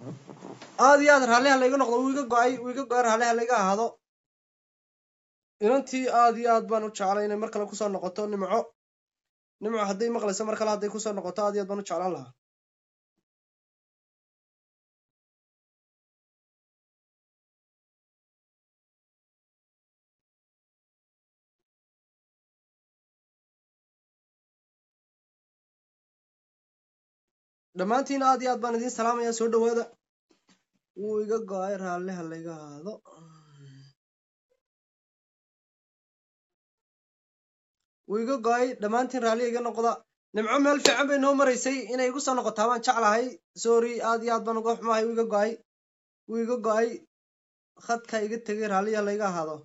aad iyo aad raalliha layga noqdo wuu iga go-ay wuu iga go-ay raalliha layga ahaado inantii aad iyo aad baan u jeclay inay mar kale kusoo noqoto nimco nimco hadday maqlayso mar kale hadday kusoo noqoto aad iyo aad baan u jeclaan lahaa dhammaantiin aad iyo aad baan idiin salaamaya soo dhawaada wuu iga go-ay raalliha layga ahaado wuu iga go-ay dhammaantiin raalliha iga noqda nimco meel fiican bay noo maraysay inay igu soo noqotaa baan jeclahay sorry aad iyo aad baan uga xumahay wuu iga go-ay wuu iga go-ay khadka iga tegay raalliha layga ahaado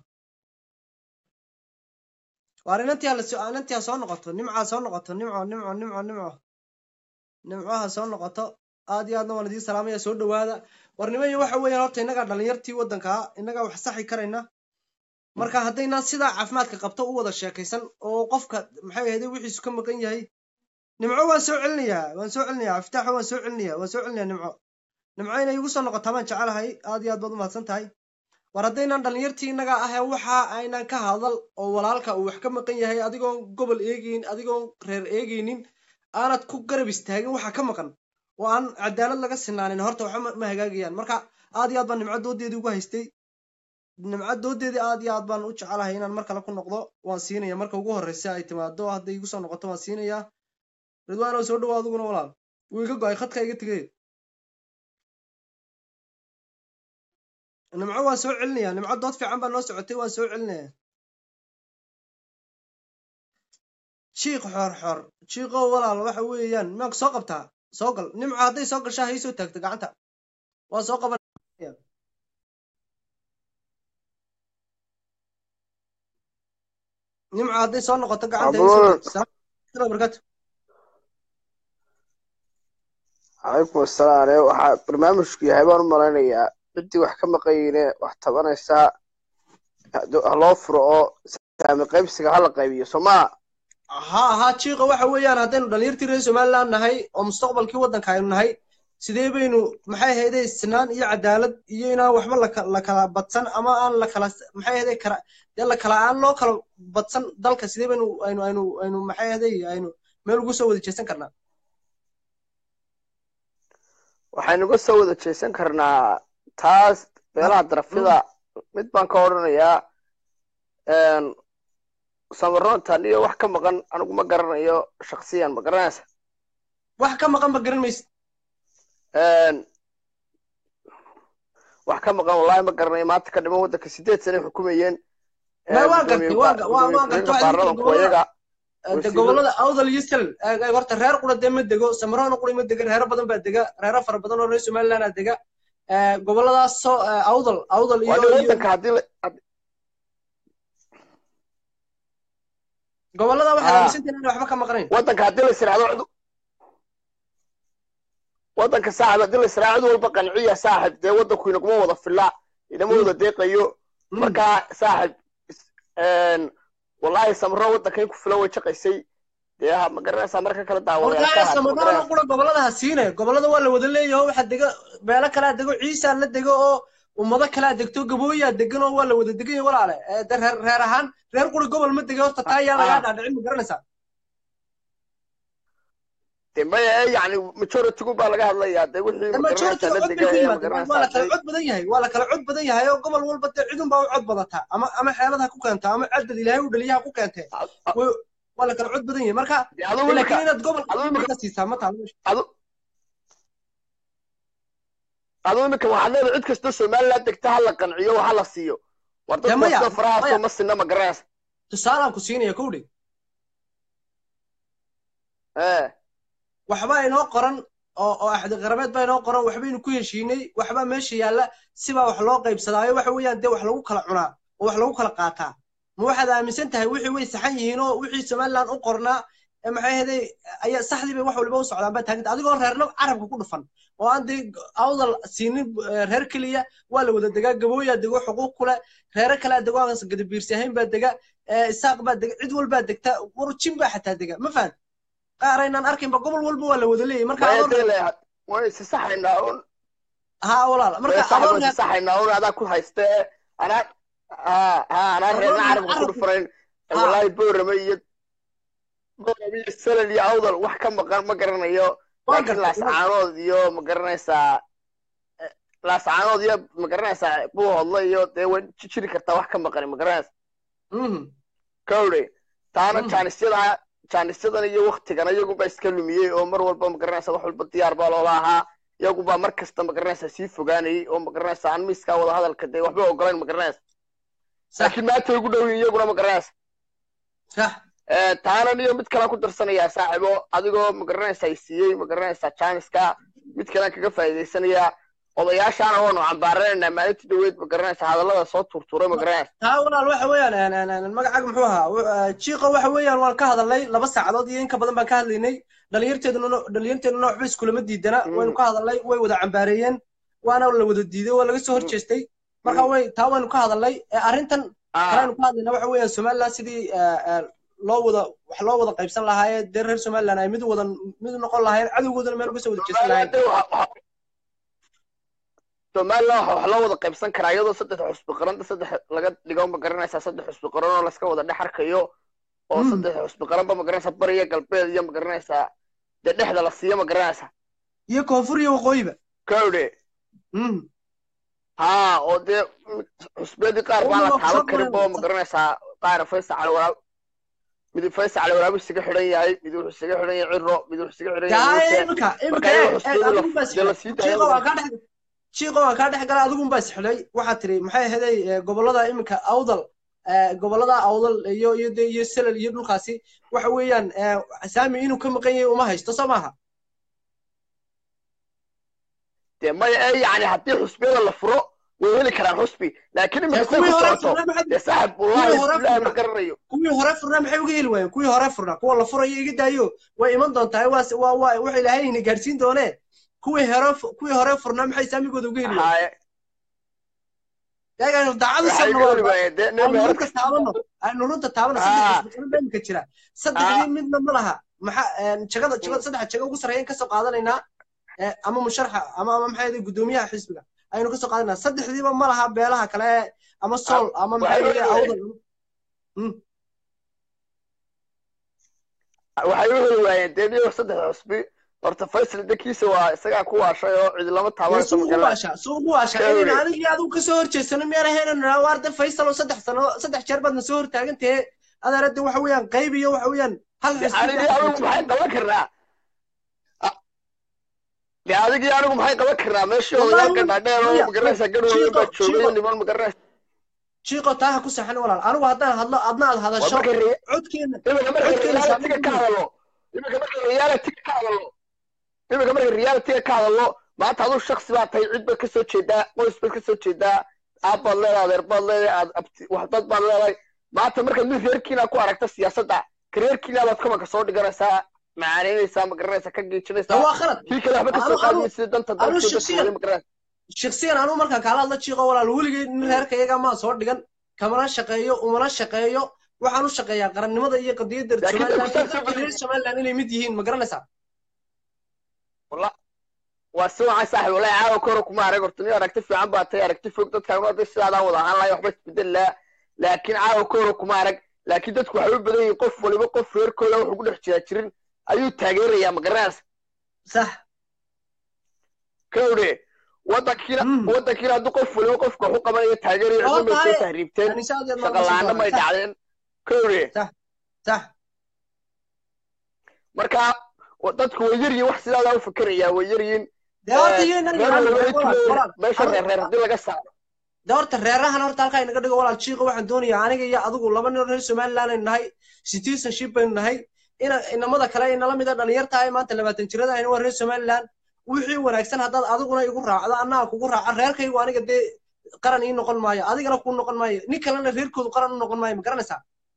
waar inantii hala inantii ha soo noqoto nimca soo noqoto nimco nimco nimco nimco nimcaha soo noqoto aad iyo aadna waan idiin salaamaya soo dhawaada warnimayo waxa weeyaan horta innagaa dhalinyartii waddankaa innagaa wax saxi karayna marka haddaynaan sidaa caafimaadka qabto u wada sheekaysan oo qofka maxay ahayde wixiisu ka maqan yahay nimco waan soo celinayaa waan soo celinayaa aftaaxo waan soo celinaya waan soo celinaya nimco nimco inay igu soo noqotaa baan jecelahay aad iyo aad baad u mahadsan tahay war haddaynaan dhalinyartii innagaa ahee waxa aynaan ka hadal oo walaalka uu wax ka maqan yahay adigoon gobol eegayn adigoon reer eegaynin aanad ku garab istaagin waxa ka maqan oo aan cadaalad laga sinaanin horta waxba ma hagaagayaan marka aad iyo aad baan nimco doodeedii ugu haystay nimco doodeedii aad iyo aad baan u jecelahay inaan mar kale ku noqdo waan siinaya marka ugu horreysa ay timaado hadday igu soo noqoto waan siinayaa ridwaanow soo dhawo adiguna walaal wuu iga go-ay khadka iga tegay nimco waan soo celinaya nimco dood fiican baa noo socotay waan soo celinaya jiiq xor xor jiiqow walaal waxa weeyaan maanku soo qabtaa soo gal nimco hadday soo gashaa hay soo taagta gacanta waa soo qaban nimco hadday soo noqoto gacanta hay soo taagta barkatu calaykum asalaam ale waxaa barnaamijku yahay baan u malaynayaa ciddii wax ka maqanyine wax tabanaysaa ha loo furo oo saami qaybsiga hala qaybiyo soo maa ha ha jiiqa waxa weeyaan haddaynu dhalinyartii reer somaliland nahay oo mustaqbalkii waddanka aynu nahay sidee baynu maxay ahayde sinaan iyo cadaalad iyo inaan waxba la kala badsan ama aan la kala maxay ahayde kala dee la kala aan loo kala badsan dalka sidee baynu aynu aynu aynu maxay ahayde aynu meel ugu soo wada jeesan karnaa waxaynu uga soo wada jeesan karnaa taas beelaha darafyada mid baan ka odhanayaa samaroontan iyo wax ka maqan anigu ma garanayo shaksiyan ma garanaysa wax ka maqan ma garan maysid wax ka maqan wallahi ma garanayo maanta ka dhiman waddanka sideed sane xukumayeen waa gartay waa baarlamanku iyaga de gobolada awdal iyo sal horta reer qura dee ma dego samaroona qura ma dega reero badan baa dega reero fara badan oo reer somaliland aa dega goboladaas soo awdal awdal iyo waddanka haddii gobolada waxaad aaminsantahin inay waxba ka maqnayn waddanka haddii la israacdo waddanka saaxib haddii la israaco cid walba qanciya saaxib dee waddanku inaguma wada filaa inama wada deeqayo markaa saaxib wallahi samro waddanka in ku filan way jaqaysay dee ma garanaysaa marka kale daawayaasamaroona qura gobolada ha siine gobolada waa la wada leeyaho waxaa dega beelo kalaa dego ciisaa la dego oo ummado kalaa degto gabooyaa degan oo waa la wada degan yahay walaale de reer reer ahaan reer quri gobol ma dega horta taa yaa lagaa dhaadhicin ma garanaysaa de maya yani majoritigu baa laga hadlayaa de wixii majoritiga cod bay ku yimaadeen waa la kala cod badan yahay waa la kala cod badan yahay oo gobol walba dee cidun baa u cod badataa ama ama xeelad ha ku keento ama cadad ilaahay u dhaliya ha ku keentee waa la kala cod badan yahay marka laakiin inaad gobolka siisaa ma taalo aduu iminka waxaad leedahay cid kastoo somaliland degta ha la qanciyo ha la siiyo war dadka farahaasoo ma sinna ma garanaysa tusaalaan ku siinaya kowdhe waxba inoo qoran oo oo axdi qarabeed baa inoo qoran waxbaynu ku heshiinay waxbaa meesha yaalla sibaa wax loo qaybsadaayo waxa weeyaan dee wax lagu kala cunaa oo wax lagu kala qaataa ma waxaad aaminsan tahay wixii way saxan yihiin oo wixii somaliland u qornaa maxay ahaday ayaa saxdii bay wax waliba u socdaan baa taaganta adigoo reerna carabka ku dhufan oo aan dee awdal siinin reer keliya waa la wada degaa gabooyaa dego xuquuq kule reere kalea dego aan gadabiirsi ahayn baa dega isaaq baa dega cid walbaa degta warjin baa xataa dega ma fahan qaar aynaan arkaynba gobol walba waa la wada leeyahy marka way isa saxaynaa un ha walaal marka saxib adoo waan reer saxaynaa un adaa ku hayste anaa ha ha anaa adoo reerna reer carabka ku carabka dhufanayn ha wallaahi boorame iyo boorame iyo salal iyo awdal wax ka maqan ma garanayo waan laakiin gartay waan laascaanood iyo ma garanaysaa laascaanood iyo ma garanaysaa buuhodla iyo dee way jiri kartaa wax ka maqani ma garanaysa mhm kawdhe taana mhm jaanisyada jaanisyadan iyo waktigana iyagunbaa iska lumiyey oo mar walba ma garanaysa wax walba diyaar baa loola ahaa iyagunbaa mar kasta ma garanaysa sii fogaanayay oo ma garanaysa aan miiskaa wada hadalka dee waxba ogolayn ma garanaysa sax laakiin maanta ugu dhow yihiin iyaguna ma garanaysa sax Eh, taana niyo mid kale ku darsanayaa saaxibo adigoo ma garanaysa ay siiyey ma garanaysaa jaaniska mid kalean kaga faa'iidaysanayaa odayaashaana waanu cambaaranaynaa maalintii dhaweyd ma garanaysa hadallada soo turtuuray ma garanaysa taa walaal waxa weeyaan een, een, een, magacaaga muxuu ahaa Wu- eh, jiiqo waxa weeyaan waan ka hadalnay laba saacadood iyo in ka badan baan ka hadlaynay dhalinyarteeduna dhalinyarteeduna waxba iskulama diidana waynu ka hadalnay way wada cambaareeyeen waana la wada diiday waa laga soo horjeestay marka way taa waynu ka hadalnay Eh, arrintan kaleaynu ka hadlayna waxa weeyaan somaliland sidii eh, eh, loo wada wax loo wada qaybsan lahaayee dee reer somaliland ay mid wada mid noqon lahaayeen cadowgoodana meel uga soo wada jeesan lahaayeen somaliland waxa wax loo wada qaybsan karaa iyadoo saddex xusbi qaranta saddex laga dhigo ma garanaysaa saddex xusbi qaran oo laska wada dhex arkayo oo Mm. saddex xusbi qaranba ma garanaysaa bariya galbeed iyo ma garanaysaa dee dhexda la siiyo ma garanaysaa iyo koonfur iyo waqooyiba kawdhe Mhm. haa oo dee xusbiyadii qaar baan la Weliba taaban soo karin maray- bo ma garanaysaa qaar faysa cali waraab mid faysa cali waraab isaga xidhan yahay mid wuxuu isaga xidhan yahay ciro mid wuxuu isaga xidhan yahay yaa muuse imika imika marka eeg iyaga eeg xusbiyadu adigun baa la- dee la sii isxilay jiiqo daaya waan kaa dhex jiiqo waan kaa dhex galay adigun baa isxilay waxaad tiri maxay ahaday eh, gobolada imika awdal eh, gobolada awdal iyo iyo de iyo selal iyo dhulkaasi waxa weeyaan eh, saami inuu ka maqan yahay uma haysto soo maaha dee maya ee yani haddii xusbiyada la furo way heli karaan xusbi laakiin Eh, imika say kuwii ku hore socoto furnaa maxay dee saaxib kuwii wallahi hore bilahi ma furnaa garanayo kuwii hore furnaa maxay uga heli waayeen kuwii hore furnaa kuwa la furayo iga daayo way iman doontaa waa waa waa waxa ilaahay ina gaarsiin doonee kuwii hore kuwii hore furnaa maxay saamigooda uga heli waayeen haye eegaan daacadu waxay sabna ka waa heli waayeen dee nin aynu meherad runta taabano aynu runta taabano Ah. saddex xisbi baa imika jira saddexdii Ah. midna ma laha maxa jagada jagada saddex jago ugu sarreeyaan kasoo qaadanaynaa eh, ama musharaxa ama ama maxay ahayd gudoomiyaha xisbiga aynu kasoo qaadanaynaa saddexdiiba ma laha beelaha kale ama sol ama maxay waxay ahayd u awdal Mm. waxay u heli waayeen dee niyo saddex xusbi horta faysal dankiisa waa isagaa ku waashay oo cidi lama dee taabanayso suu ma ugu garanayso waashaa suu ugu waashaa Kawri. inayna anigii adigu kasoo horjeesano miyaan ahayna nidhaa waarde faysal oo saddex sano saddex jeer baadna soo hortaagan tahe adeerade waxa weeyaan qayb iyo waxa weeyaan hal xisbi anigii anigu maxay qaban karnaa dee adigii anigu maxay qaban karnaa meeshii Wallahi, odayaal gadhaadheer oo maya, ma garanaysaa garhooda Chico, baa joogay Chico. niman ma garanaysa jiiqo taa ha ku saxan walaal anigu haddaan hadlo adna aad waa hadasho marka re- codkeena imika marka codkeena realitiga ka hadalo imika marka realitiga ka hadalo imika marka realitiga ka hadalo maanta aduu shaksi baa tahay cid baad kasoo jeedaa qoys baad kasoo jeedaa aab baad leedahay adeer baad leedahay aad abti wax dad baad leedahay maanta markaad mid reerkiina ku aragta siyaasadda ka reerkiina baad kumanka soo dhiganaysaa macaanaynaysaa ma garanaysaa ka taa geejinaysaa waa khalad kii kale waxba kasoo Anu- anu- qaadaysa sida danta anu dalkeeda shakhsiyan- kuwada ma garanaysaa shaksiyan anigu markaan kaala hadla jiiqo walaal weligay nin reerka iyaga maa soo dhigan kamana shaqeeyo umana shaqeeyo waxaan u shaqeeyaa qarannimada iyo qadiyadda Laakiin somaliland dadku iyo saas dadka reer somaliland inay mid yihiin ma garanaysaa Walla- waa si wacan saaxib wallahi caawa koro kuma arag horta nin aragti fiican baa tahay aragti fog dadkaan hadday sidaadaan wada ahaan lahay waxba isbedel laa laakiin caawa koro kuma arag laakiin dadku waxay u badan yihiin qof waliba qof reerkooda wuxuu ku dhex jiraa jirin ayuu taageerayaa ma garanaysa sax kawdhe wadankiina Mm. wadankiina hadduu qof waliba qofka wax u qabanayo taageerayo Oo cidna may tahay- soo tahriibteen anisaad yaad shaqa la-aana may dhacdeen kawdhe sax marka wa- dadku way yaryihin wax sidaadaa u fikerayaa way yaryihin dee horta iyo inaan reer yaraan waliba walaal walaal meesha reer reer haddii laga saaro dee horta reerahan horta halkaa inaga dhigo walaal jiiqo waxaan doonayaa aniga iyo adigu laba nin oo reer somaliland aynu nahay citizenship baynu nahay ina inamada kale inala mida dhalinyarta ay maanta labaatan jirada ahna waa reer somaliland wixii wanaagsan haddaad adiguna igu raacdo annaga kugu raaca reerkaygu aniga dee qaran ii noqon maayo adigana kuu noqon maayo nin kalena reerkoodu qaran u noqon maayo ma garanaysaa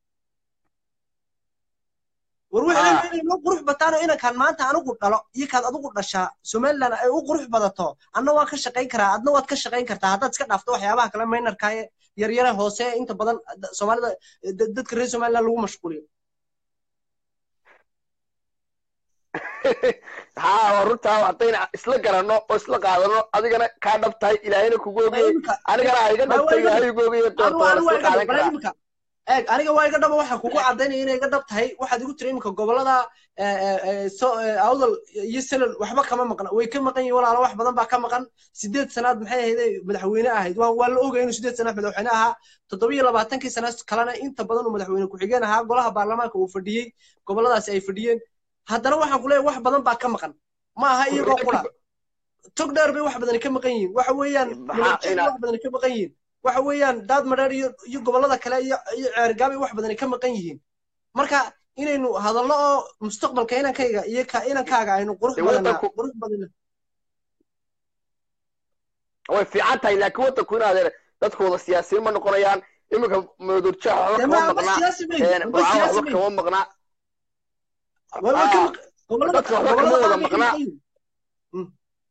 war Ah. waxay inay noo qurux bataano inankaan maanta anigu dhalo iyo kaad adigu dhashaa somaliland ay u qurux badato anna waan ka shaqayn karaa adna waad ka shaqayn kartaa haddaad iska dhaafto waxyaabaha kale maynarka ee yaryare hoose ee inta badan da- soomaalida da- dadka reer somaliland lagu mashquuliyo haa waa runtaa haddayna isla garanno oo isla qaadano adigana kaa dhab tahay ilaahayna kugu ogiyey imika anigana ha iga Ma waa dhabtay iga ilaahay igu ogiyey doorta waa anigu la anigu isla waa iga dhab bal qaadan karaa imika eeg aniga waa iga dhaba waxaan kugu cadaynaya inay iga dhab tahay waxaad igu tiri imika gobolada eh, eh, eh, so eh, awdal iyo selal waxba kama maqna way ka maqan yihiin walaalo wax badan baa ka maqan sideed sanaad maxay ahayd madaxweyne ahayd waa waa la ogay inuu sideed sanaad madaxweyne ahaa toddoba iyo labaatankii sana kalena inta badan uu madaxweyne ku-xigeen ahaa golaha baarlamaanka uu fadhiyey goboladaasi ay fadhiyeen haddana waxaan ku leeyahay wax badan baa ka maqan ma aha iyagoo qura tog dheer bay wax badani ka maqan yihiin waxa weeyaan Maxaa munaajid ina- wax badani ka maqan yihiin waxa weeyaan daad madheer iyo iyo gobolada kale iyo iyo ceergaabay wax badani ka maqan yihiin marka inaynu hadallo oo mustaqbalka inankayga iyo ka inankaaga aynu qurux Dee badanaa waddanku- qurux badana way fiican tahay laakiin waddanku in adeer dadku wada siyaasiyiin ma noqonayaan iminka madurjaha waxba dee kama ma amba maqnaa siyaasi mayn een, amba burcaan siyaasi waxba mayn kama maqnaa way way ka Aa, maq gobolada dadka waxba gobolada kama wada qaar bay ka maqnaa maqan yihiin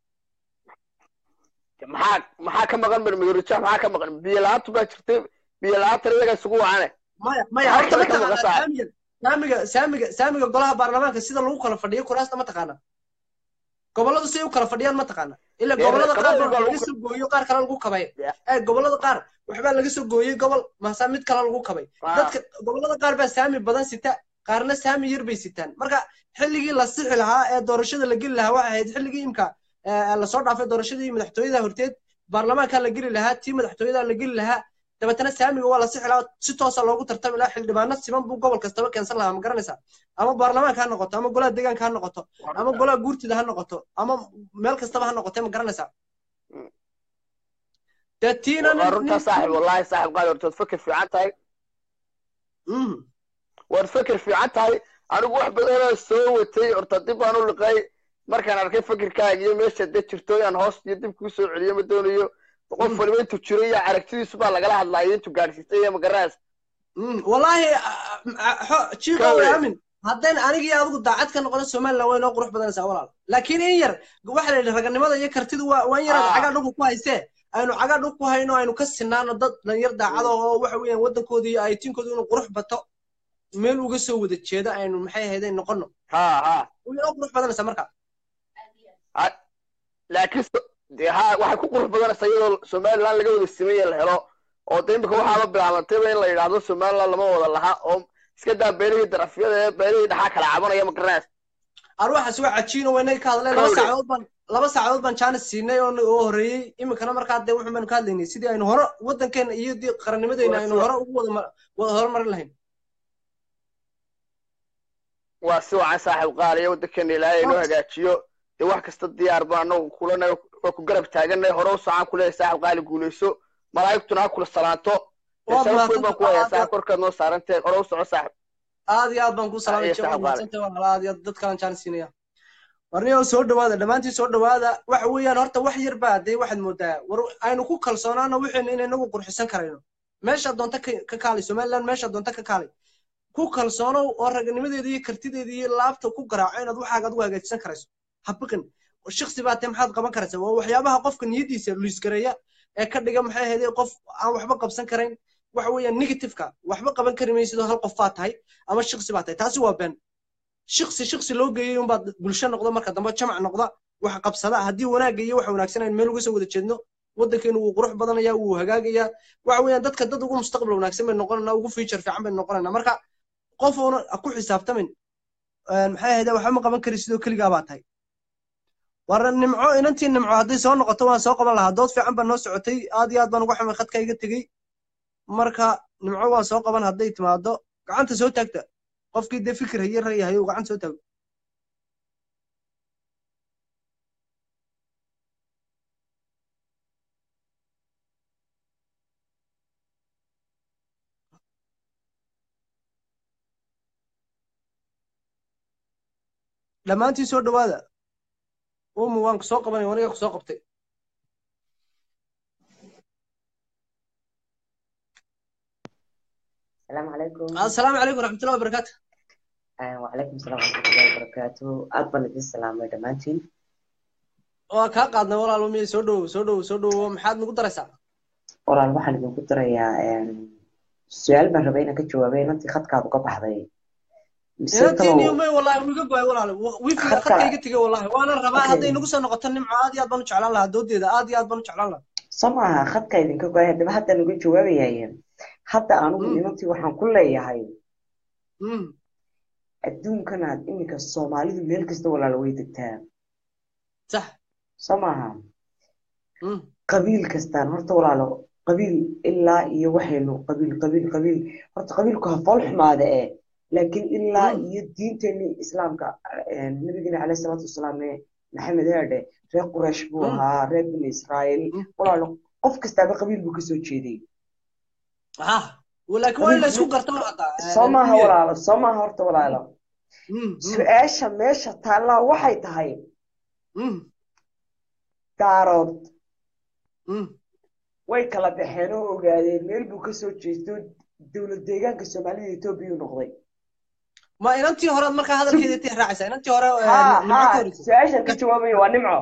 maxaa maxaa ka maqan madurjaha maxaa ka maqan biyo la-aantu baa jirtay biyo la-aantana iyaga isugu wacane maya maya Maxaa horta ma kale ka maqan taqaanaa tahay? saamiga saamiga saamiga saamiga golaha baarlamaanka sida lagu kala fadhiyo kuraasta ma taqaana goboladu si ay u kala fadhiyaan ma taqaana ila Dee, gobolada qaar qabowga baa lagu laga soo gooyo qaar kale lagu kabay Ya. ee gobolada qaar waxbaa laga soo gooyey gobol maasaa mid kale lagu kabay Aa. dadka gobolada qaar baa saami badan sita qaarna saami yar bay sitaan marka xilligii la sixi lahaa ee doorashada la geli lahaa waxay ahayd xilligii imka ee, lasoo dhaafay doorashadii madaxtooyada horteed baarlamaanka la geli lahaa tii madaxtooyada la geli lahaa dabeetana saamiga waa la sixi lahaa si toosa loogu tartami lahaa xildhibaano siman buu gobol kastaba keensan lahaa ma garanaysaa ama baarlamaanka ha noqoto ama golaha deegaanka ha noqoto ama golaha guurtida ha noqoto ama meel kastaba ha noqotee ma garanaysaa Mm. dee tiina waa nin runtaa nin saaxib wallaahi saaxib qaali horta waad fakir fiican tahay Mhm. waad fakir fiican tahay anigu wax badanoo soo watay horta dib baan u liqay markaan arkay fakirkaaga iyo meesha dee jirto inaan hoos iyo dib kuu soo celiyo ma doonayo qof Mm. waliba intuu jiro iyo aragtidiisu baa lagala hadlayo intuu gaadhsiistay iyo magaraas Mm, wallaahi jiiko Kawai. way aamin haddayna anigii adigu daacad ka noqono somaliland way noo qurux badanaysaa walaal laakiin in yar waxa la yidhi raganimada iyo kartidu waa waa in yar Ah. cagaa dhulka ku haystee aynu cagaa dhulka ku hayno aynu ka sinaano dad dhalinyar daacada oo waxa weeyaan waddankooda iyo aytinkooda inuu qurux bato meel uga soo wada jeedo aynu maxay ahayd ay noqono ha ha way noo qurux badanaysaa marka Ha- laakiin so- dee ha waxay ku qurux badanaysaa iyadoo somaliland laga wada simaya la helo oo de imika waxaaba bilaabantayba in la yidhaahdo somaliland lama wada laha oo iska daa beelihii darafyada ee beelihii dhaxaa kala cabanaya magaraas arwaxaas waa cajiino waynay ka hadleen laba Kawdhe. saacadood baan laba saacadood baan jaanis siinay oo oo horreeyey iminkana markaa dee wuxun baynu ka hadlaynay sidii aynu hore waddankeena iyo dii qarannimadeena Waa aynu sida- hore ugu wada ma- wada horumarin lahayn waa si wacan saaxiib qaaliya waddankeena ilaahay inoo Waa- hagaajiyo dee wax kasta diyaar baa anagu kulana waa ku garab taaganay hore u socaan kuleeyahay saaxiib qaali guulayso malaa'igtuna ha kula salaanto dee Waad sharaf weyn baan ku hayaa mahadsantahay. saaxiib korkaad noo saaranteen hore u soco saaxiib aad iyo aad baan ku salaamay Iyo jawad saxaab mahadsantay waan hala aad iyo aad dad kalan jaanis siinaya warniyo soo dhawaada dhammaantiin soo dhawaada waxa weeyaan horta wax yar baa dee waxaad moodaa war aynu ku kalsoonaano wixeena inay nagu qurxisan karayno meesha doonta ka ka kaalay somaliland meesha doonta ka kaalay ku kalsoonow oo raganimadeeda iyo kartideeda iyo laabta ku garaaco inaad waxaaga adigu hagaajisan karayso habiqin shiksi baa tee maxaad qaban karaysaa waa waxyaabaha qofka niyadiisa luisgareeya ee ka dhiga maxay ahayd qof aan waxba qabsan karayn waxa weeyaan negativeka waxba qaban kari maysidoo hal qof baa tahay ama shiksi baa tahay taasi waa been shiksi shiksi loo geeyey unbaad bulsho noqdo marka dambe jamac noqda wax qabsada haddii wanaagga iyo waxa wanaagsan aynu meel uga soo wada jeedno waddankeenu wuu qurux badanaya wuu hagaagayaa waxa weeyaan dadka dad ugu mustaqbal wanaagsan baynu noqonanaa ugu future fiican baynu noqonanaa marka qof uuna ku xisaabtamin maxay ahayd waxba ma qaban kari sidoo keligaa baa tahay war nimco inantii nimco hadday soo noqoto waan soo qaban lahaa dood fiican baa noo socotay aad iyo aad baan uga xumay khadka iga tegey marka nimco waan soo qaban hadday timaado gacanta soo taagta qofkii dee fikir haye rayahay uu gacanta soo taago dhammaantiin soo dhawaada umu waan ku soo qabanay waniga ku soo qabtay السلام عليكم assalaamu calaykum waraxmatullahi wabarakaatu آه وعليكم السلام ورحمة الله وبركاته أكبر لدي السلام دمانتين waa kaa qaadnay walaal umiye soo dhowow soo dhowow soo dhowow maxaad nagu daraysaa walaal waxaan idinku darayaa su-aal baan rabay inaan ka jawaabay inantii khadkaadu ka baxday mise inantiiniyo talow may wallahi wiga goay walaale wifiga Khadka- khadka iga tegay wallahi waana rabaa Okay. hadday nagu soo noqoto nimco aad iyo aad baan u jeclaan lahaa doodeeda aad iyo aad baan u jeclaan lahaa soo maaha khadka idinka goay haddaba hadda nagu jawaabayaaye hadda anigu Mm. inantii waxaan ku leeyahay Mm, adduunkanaad iminka soomaalidu meel kasta walaalo way degtaa sax soo maaha Mm, qabiil kastaan horta walaalo qabiil ilaa iyo waxaynu qabiil qabiil qabiil horta qabiilku ha fool xumaada eh laakiin ilaa Mm. iyo diinteeni islaamka eh, nabigeena caleyhi salaatu wasalaam ee maxamed heedhe reer quraysh buu Mm. ahaa reer bani israa'iil Mm. walaalo qof kastaaba qabiil buu kasoo jeeday ah laakiin waa in la isku garto hataa soo maaha walaalo soo maaha horta walaalo Mm, mm, su-aasha meesha taallaa waxay tahay mm, daarood mm. way kala baxeen oo ogaadeen meel buu kasoo jeesto dowlad deegaanka soomaalida etoobiya u noqday ma inantii hore markaa hadalkeeda tii raacaysa inantii hore eh, ها nimco ka ها horeysa su-aashan ka jawaabaya waa nimco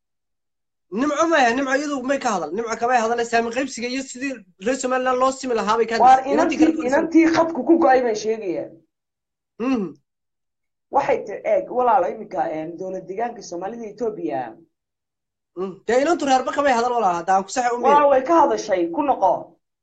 nimco maya nimco iyadu may ka hadal nimco kamay hadalay saami qaybsiga iyo sidii reer somaliland loo simi lahaa bay ka waar hadlaysa inantii kale inantii ka horeysa inantii khadku ku go-ay baan sheegaya Mm, waxay ti eeg walaalo iminka dowlad deegaanka soomaalida etoobiya mm. dee inantu reerba kamay hadal walaa hadda aan ku saxa umeen walaal way ka hadashay ku noqo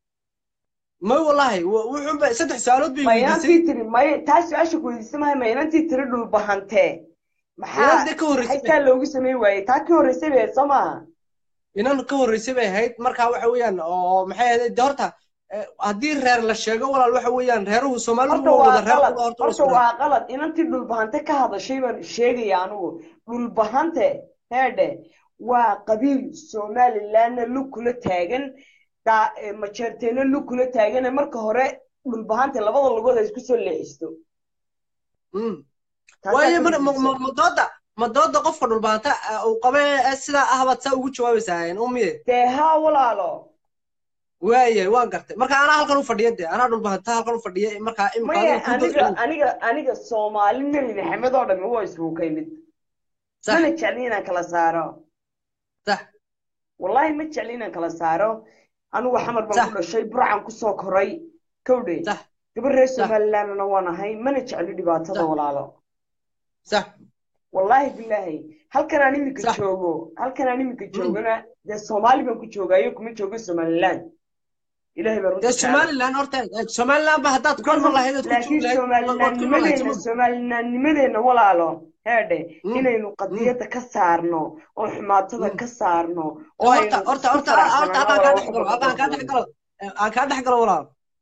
may wallahi w- wuxuun ba saddex su-aalood bay ma weydiisay inantii tiri may taa su-aasha ku weydiisa mahay ma inantii tiri dhulbahantee maxaa inanta ka horreysay maxay taa loogu sameyn waayey taa ka horreysay bay soo maaha inan ka horreysay bay ahayd markaa waxa weeyaan oo maxay ahayd de horta eh, haddii reer la sheego walaal waxa weeyaan reeruhu soomaalidu horta waa waa wada reer qalad kuwa horta waa horta isku reer waa qalad inantii dhulbahante ka hadashay baan sheegaya anigu dhulbahante heedhe waa qabiil somalilandna lug kula taagan daa- eh, majeerteena lug kula taagane marka hore dhulbahante labada lugood ay isku soo leexisto Mm. taasaa waayo ka ma- ma- muhiimsan ma- ma dooda ma dooda qofka dhulbaanta eh, uu qabe eh, sidaa ah baad saa ugu jawaabaysaa umiye dee haa walaalo waaye waan gartay marka anaa halkan u fadhiya de anaa dhulbaanta halkan u fadhiya markaa imika maya adiga ku aniga dood aniga aniga soomaali nebi maxamed oo dhami waa isugu ka yimid sax mana jecli inaan kala saaro sax wallahi ma jecli inaan kala saaro anigu xamar baan sax ku dhashay burcan kusoo koray kowdhe sax gabar reer sax somalilandna waan ahay mana jecli dhibaatada sax walaalo sax wallaahi bilaahi halkan aan iminka sax joogo halkan aan iminka Mm. joogana dee soomaali baan ku joogayo kuma joogo somaliland ilaahay baan dee runta jecel somaliland horta eh, somaliland ba haddaad ku because iman of lahayd ood ku joogi laakiin lahayd waad ku iman lahayd somalilandnimadeena soma somalilandnimadeena walaalo heedhe Mm, inaynu mm, qadiyadda ka saarno oo xumaatada mm. ka saarno de oo horta aynu horta isku horta ah, horta faraxsanaano halkaan kaa walaalo dhex wax galo walba halkaan kaa dhex galo ka eh, aan kaa dhex galo walaal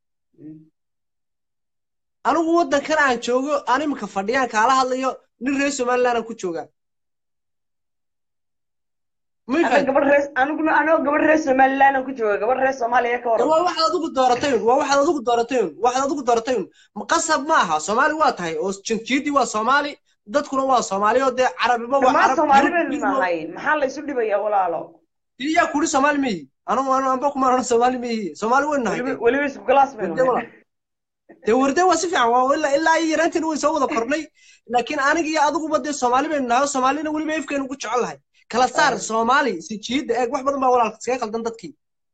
anigu waddankan aan joogo aan imika fadhiyaan kaala hadlayo nin reer somaliland aan ku joogaa may ana fahanti gabadh reer aniguna anoo gabadh reer somaliland aan ku jooga gabadh reer soomaaliya ka de waran waa waxaad adigu dooratay un waa waxaad adigu dooratay un waxaad adigu dooratay un Ma- qasab ma aha soomaali waa tahay oo jinjiidii waa soomaali dadkuna waa soomaali oo dee carabiba waa dhammaan carab soomaali yurub baynu midna nahay maxaa laysu dhibayaa walaalo yaa kuri soomaali ma yihi anu anu anba kuma odhan soomaali ma yihi soomaali waynu nahay weliba de weliba isku galaas baynu warde nahay walaal dee warde waa si fiican waa ilaa ilaa iyo yaraanteena way soo wada kornay laakiin aniga iyo adiguba dee soomaali baynu nahay oo soomaalina weliba efkeenu ku jecel lahay kala saar soomaali sinjiyadda eeg wax badan baa walaalka iskaga qaldan dadkii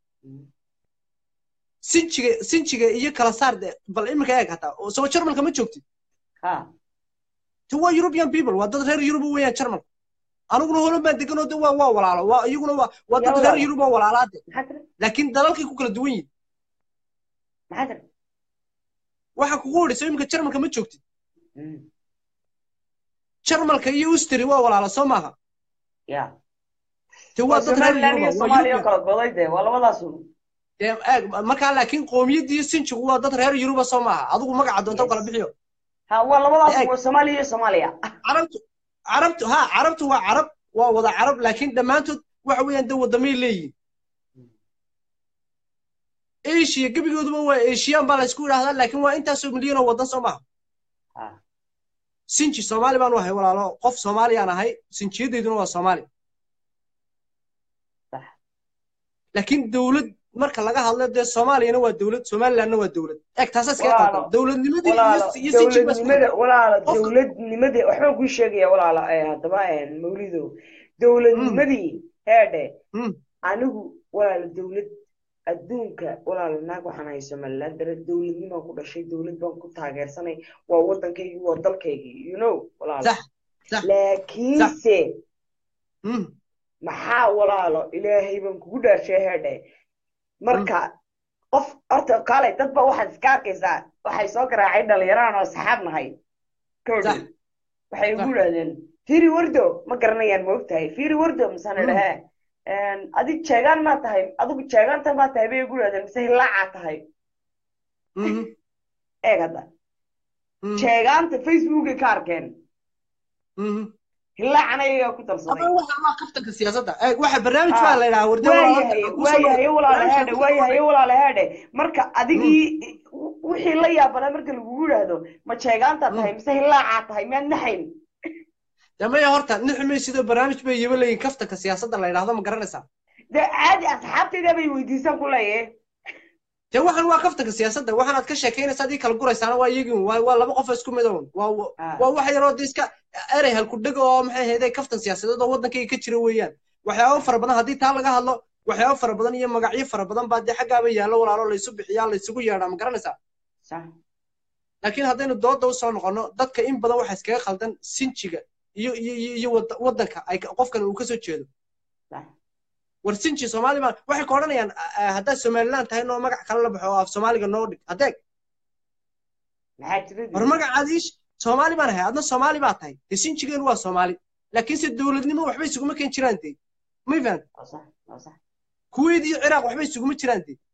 sinjiga sinjiga iyo kala saar de bal iminka eeg hataa oo soo jarmalka ma joogtid ha ti waa european people waa dad reer yurub weeyaan jarmalka aniguna holan baan deganoo de waa waa walaalo waa iyaguna waa waa yaa dad reer walaalo yurub oo walaalaade maxaa tiri laakiin dalalkay ku kala duwan yihin maxaa tiri waxa kugu odhayso iminka jarmalka ma joogtid Mm, jarmalka iyo ustri waa walaalo soo maaha ya te waa waa dad reer somaliland yuruba iyo waa soomaaliya oo european kala goday dee waa labadaas un dee eeg markaa laakiin qoomiyadda iyo sinjigu waa dad reer yuruba soo maaha adigu magaca doonta u kala yes bixiyo ha waa labadaas eeg waa soomaaliya iyo soomaaliya carabtu carabtu ha carabtu waa carab waa wada carab laakiin dhammaantood waxa weeyaan de wadamay leeyihin asia gebigooduba waa asian baa laysku yidhahdaa laakiin waa intaasoo milyan oo waddan soo maaha ha sinji soomaali baan u ahay walaalo qof soomaaliyaan ahay sinjiyadeyduna waa soomaali sax laakiin dowlad marka laga hadlo dee soomaaliyana waa dowlad somalilandna waa dowlad eeg taasaa iskaga walaalo qaldan dowladnimadii iyo walaalo iyo sinjiga baa isku dowladnimada qaldan walaalo qofka dowladnimada waxbaan kuu sheegaya walaalo eh, haddaba eh, mawlido mm, dowladnimadii heedhe mm, anigu walaalo dowlad adduunka walaal naag waxaan hay somaliland dare dowladnimaan ku dhashay dowlad baan ku taageersanay waa waddankaygii waa dalkaygii you know walaal sax sax laakiinse Mm, maxaa walaalo ilaahay baan kugu dhaarshay heedhe marka qof horta kaalay dad ba waxaad iska arkaysaa waxay soo garaacay dhalinyaraan oo saxaab nahay kowdhi Sax. waxay Sax. igu idhahdeen fiiri wardo ma garanayaan ma ogtahay fiiri wardo misaan Mm. idhahee adig jeegaan maa tahay adigu jeegaanta maa tahay bay igu idhahdeen mise hilaacaa tahay mhm, eeg hadda mhm, jeegaanta facebookay ka arkeen mhm. hilaacana iyagaa ku darsaday Ama waxa waa kaftanka siyaasadda Eh, waxa barnaamij baa la yidhaha wardo waayahay waayahay walaalaheedhe waayahay walaalaheedhe marka adigii wixii la yaabanaa marka lagugu yidhaahdo ma jeegaantaa tahay mise hilaacaa tahay miyaad naxayn damaya horta nixmay sidoo barnaamij bay yiba leeyihin kaftanka siyaasadda la yidhaahdo ma garanaysaa dee caadi asxaabtayda bay weydiisan ku leeyahe dee waxan waa kaftanka siyaasadda waxan aad ka sheekaynaysa adii kala guraysaana waa iyagii un. waa waa laba qof oo isku mid un waa Ah. waa wax yaroo de iska erey halkudheg oo maxay ahayde kaftan siyaasadeed oo waddankayga ka jira weeyaan waxyaabo fara badan haddii taa laga hadlo waxyaabo fara badan iyo magacyo fara badan baa dee xaggaaba yaallo walaalo laysu bixiyaa laysugu yeedhaa ma garanaysaa sax laakiin haddaynu dooda usoo noqono dadka in badan waxa iskaga khaldan sinjiga iyo iyo iyo iyo wad- waddanka ay ka- qofkan uu kasoo jeedo sax war sinji soomaali baa waxay ka odhanayaan ah, haddaad somaliland tahay noo magac kale la baxo oo af soomaaliga noo dhig adeeg maxaa jira war magacaad iish soomaali baan ahay adna soomaali baa tahay dee sinjigeenu waa soomaali laakiinse dowladnimo waxba isuguma keen jiraan dee may fahan waa sax waa sax kuwait iyo ciraaq waxba isuguma jiraan dee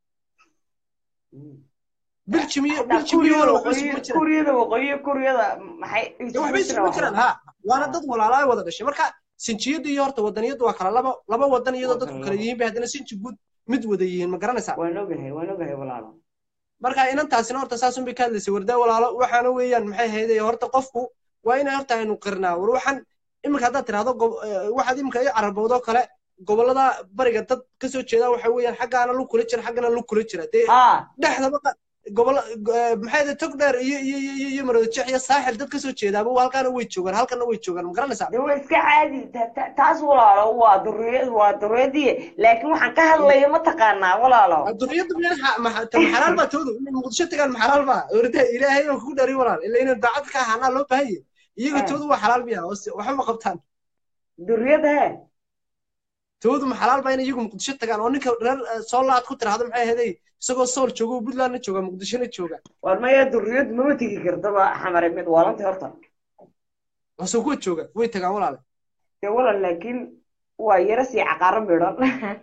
Mm. biljim iyo Hataa biljim iyo kuuriyada waxba waqooyi isuguma jiraan kuuriyada waqooyi iyo kuuriyada maxay dee waxba isuguma jiraan ha waana dad walaalaa wada dhashay marka sinjiyadu iyo horta wadaniyadu waa kala laba laba wadan iyadoo Waa dadku kala kala laba. yihiin bay haddana sinji guud mid wada yihiin ma garanaysaa waan ogahay waan ogahay walaalo marka inantaasina horta saasun bay ka hadlaysay wardaa walaalo waxaana weeyaan maxay hayday horta qofku waa inay horta aynu qirnaa war waxaan iminka haddaad tirahdo gob- eh, waxaad iminka i carabowdo kale gobollada bariga dad kasoo jeeda waxa weeyaan xaggaana lug kula jira xaggana lug kula jira dee ha dhexdaba qa- gobollo eh, maxay hayday tog dheer iyo iyo iyo iyo iyo maroodijeex iyo saaxil dad kasoo jeedaaba halkaana way joogaan halkana way joogaan ma garanaysaa de waa iska caadi ta- ta- taas walaalo waa duriyad waa duriyadii laakiin waxaan ka hadlaya ma taqaanaa walaalo duriyadu meel maxalaal baa toodu inay muqdisho tagaan maxalaal baa orda ilaahay oo kugu dhari walaal ila inay daacad ka ahaanaa loo baahan yahay iyaga Eh. toodu waa xalaal miya oo si- waxba ma qabtaan duriyada he toodu ma xalaal baa inay iyagu muqdisho tagaan oo ninka reer eh, soolaad ku tiraahdo maxay ahaday isagoo sool jooga oo puntlandna jooga muqdishona jooga war maya duriyad mama tegi kartaba xamare mid waalanta horta wasoo kuwa jooga way tagaan walaale dee walaal laakiin waa yara sii caqaaro midhan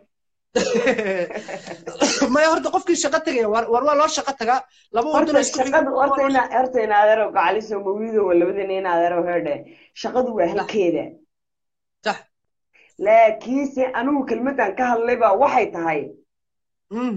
maya horta qofkii shaqo tegaya war war waa loo shaqo tagaa laba wadano horta isku shaqadu horta ina horta in adeero gacaliso mawido waa labadana in adeero heedhe shaqadu waa halkeeda sax laakiinse anigu kelmadan ka hadlay baa waxay tahay Mm.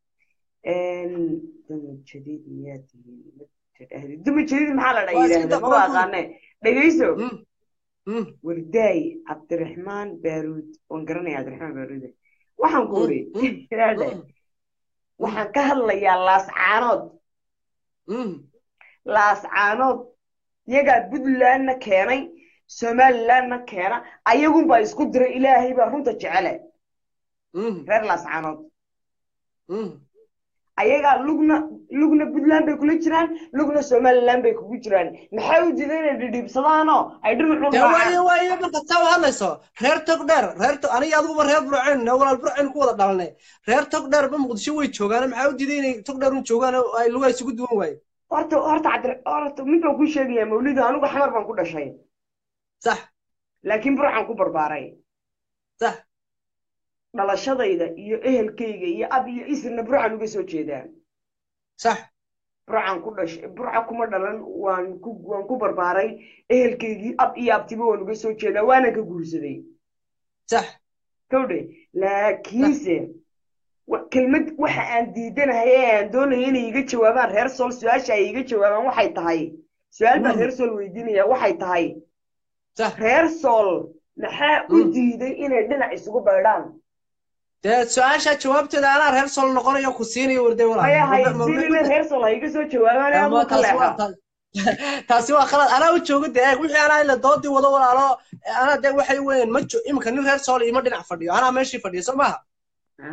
duma jadiid miyaa tihiin ma tidhaahdi duma jadiid maxaa la dha Waa iska yidhaahda dab- maba aqaane dhegayso Mm. Mm. wardaay cabdiraxmaan baaruud waan garanaya cabdiraxmaan baaruude waxaan ku uri Mm. heedhe Mm. waxaan ka hadlayaa laascaanood Mm. laascaanood iyagaa puntlandna keenay somalilandna keena ayagunbaa isku diray ilaahay baa runta jecele Mm. reer laascaanood Mm. ayagaa lugna lugna puntland bay kula jiraan lugna somaliland bay kugu jiraan maxay u diiday inay dhidhiibsadaanoo ay dhinacu dee raacaan waayo waayo marka saa u hadlayso reer tog dheer reer tog aniga adiguba reer burceen walaal burceen ku wada dhalanay reer tog dheer ba muqdisho way joogaan maxaa u diiday inay tog dheer un joogaan oo ay lugaa isugu duwan waaye horta horta cabdi horta mid baan kuu sheegayaa mawlido anigu xamar baan ku dhashay sax laakiin burcaan ku barbaaray sax dhalashadayda iyo ehelkayga iyo ab iyo isirna burcaan uga soo jeedaa sax burcaan ku dhashay burca kuma dhalan waan ku waan ku barbaaray ehelkaygii ab iyo abtiba waan uga soo jeedaa waana ka guursaday sax kawdhe laakiinse wa- kelmad waxa aan diidanahay ee aan doonaya inay iga jawaabaan reer sool su-aasha ay iga jawaabaan waxay tahay su-aal baan Mm. reer sool weydiinaya waxay tahay sax reer sool maxaa u Mm. diiday inay dhinac isugu baydhaan dee su-aasha jawaabteeda anaa reer sol noqonayo ku siinayo warday maya walaal haysiinina reer sool ha iga soo jawaabaan ee aduu ka taasi waa leexa taas- taasi waa khalad anaa u jooga dee eeg wixii anaa ila doodii wado walaalo anaa dee waxay weeyaan ma jo iminka nin reer sool ima dhinac fadhiyo anaa meeshii fadhiyo soo maaha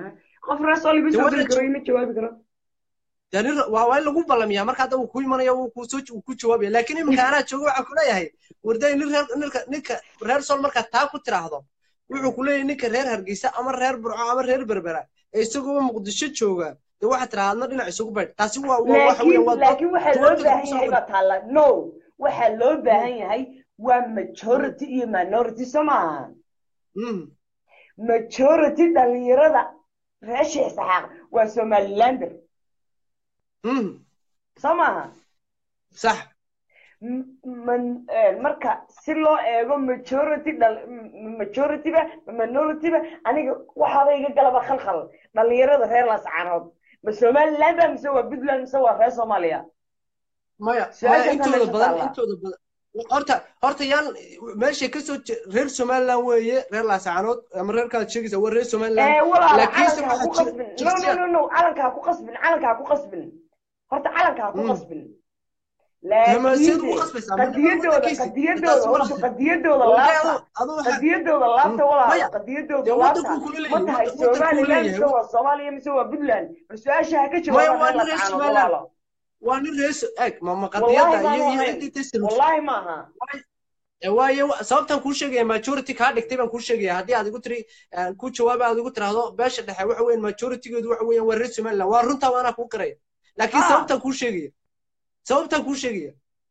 qof reer sool ima Dee soo waa geli la karo jo- ima jawaabi karo dee nin waa waa in lagu ballamiyaa marka hadda uu ku imanaya wuu ku soo wuu ku jawaabaya laakiin iminka anaa jooga waxaan ku leeyahay warday nin reer ninka ninka reer sool markaad taa ku tiraahdo wuxuu ku leeyahay ninka reer hargeysa ama reer burco ama reer berbera ee isagoo muqdisho jooga dee waxaad tiraahdaa adna dhinac isugu baydh taasi waa waa waxa laakiin weeyaan waa laakiin waxaa loo jawaabteeda baahan kusoo yahay qori baa taalla no waxaa loo baahan yahay waa majority iyo minority soo maaha Mm. majority dhalinyarada reer sheekh saxaaq waa somalilander Mm. soo maaha sax M- man- eh, marka si loo eego majority dhal- m- majorityba minorityba aniga waxaaba iga galaba khalkhal dhalinyarada reer lascaanood ma somaliland ba mise waa puntland mise waa reer soomaaliya maya Su-aashaas maya intooda meesha badan taalla. intooda badan horta horta yaan meeshay kasoo je- reer somaliland weeye reer laascaanood ama reerkaad sheegaysa waa reer somaliland ee walaala laakiinse calanka ha ku waxaa jira qasbin no no shakhsiyaad no no calanka ha ku qasbin calanka ha ku qasbin horta calanka ha ku Mm. qasbin Dama seed ugu laakiinse qasbaysaa midnimada qadiyadooda waddankiisa qadiyadooda taasi horta walaal qadiyadooda wallahi laabta adu adu waxaa qadiyadooda laabta Mm. walaala maya qadiyadooda dee laabta waddankuu kula ma leeyahay tahay wadda- waddankuu somaliland leeyahay mise waa soomaaliya mise waa puntland bal su-aasha ha ka maya jawaabaan waa reer nin reer lascaanood somaliland walaalo waa nin reer so- eeg ma ma wallahi qadiyadda baanu iyo iyo ahayn ciddii tasirus wallahi maaha waayo sababtan kuu sheegaya majority kaa dhigtay baan kuu sheegaya haddii aad igu tiri aan ku jawaaba aad igu tiraahdo beesha dhexe waxa weeyaan majoritygeedu waxa weeyaan waa reer somaliland waa runtaa waanaa kuu qaraya laakiin ha sababtan kuu sheegaya sababtan kuu sheegaya